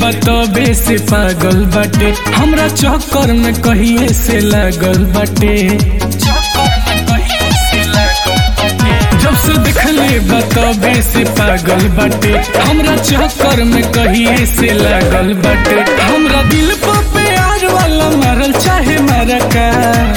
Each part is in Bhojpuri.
बतबे से पागल बाटे हमरा चक्कर में कहिए से लागल बाटे जब से देखले बतबे से पागल बाटे हमरा चक्कर में कहिए से लागल बाटे हमरा दिल पर प्यार वाला मारल चाहे मारा का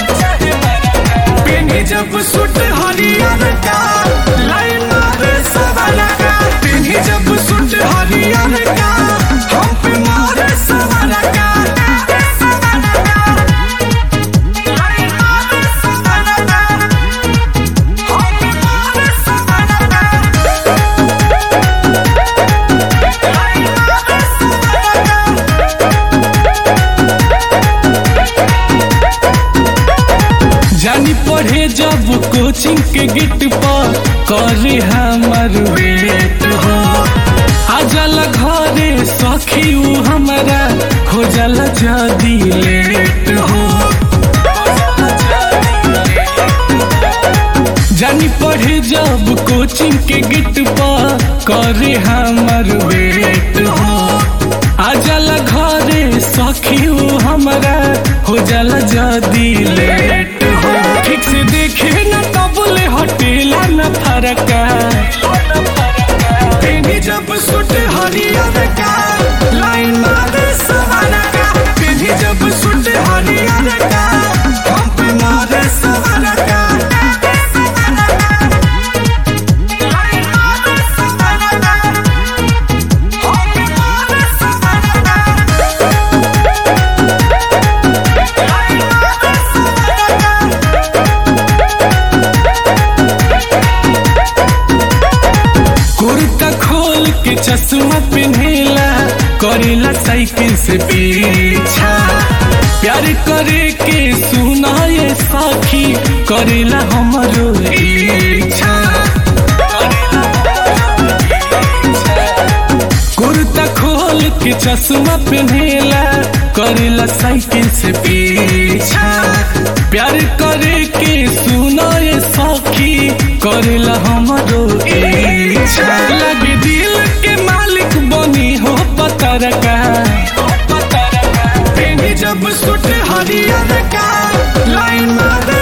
पेनी जब सुट हरियर का लाइन मारे सवाला का पेनी जब सुट हरियर का हम पे मारे सवाला का लाइन मारे सवाला का हम पे मारे सवाला का लाइन मारे सवाला का जानी पढ़े जब कोचिंग के गेट पर करे हमर वेट हो आ जाला घरे सखी उ हमारा हो जाला जदी लेट हो जानी पढ़े जब कोचिंग के गेट पर करे हमर वेट हो आ जाला घरे सखी उ हमारा हो जाला जदी लेट हो ठीक से देखे न तबले हटेला न फरका पेनी जब सुट हरियर का लाइन मारे सवाना का पेनी जब सुट हरियर का हम पे मारे सवाना का लाइन मारे सवाना का हम पे मारे सवाना का लाइन मारे सवाना का कुर्ता खोल के चश्मा पहनेला करेला साइकिल से पीछा प्यार करे के सुना ये साखी करेला हमरो इच्छा कुर्ता खोल के चश्मा पहनेला करेला साइकिल से पीछा प्यार करे के सुना ये साखी करेला हमरो इच्छा लगे दिल के मालिक बनी हो पतर का पेनी जब सुट हरियर का लाइन मारे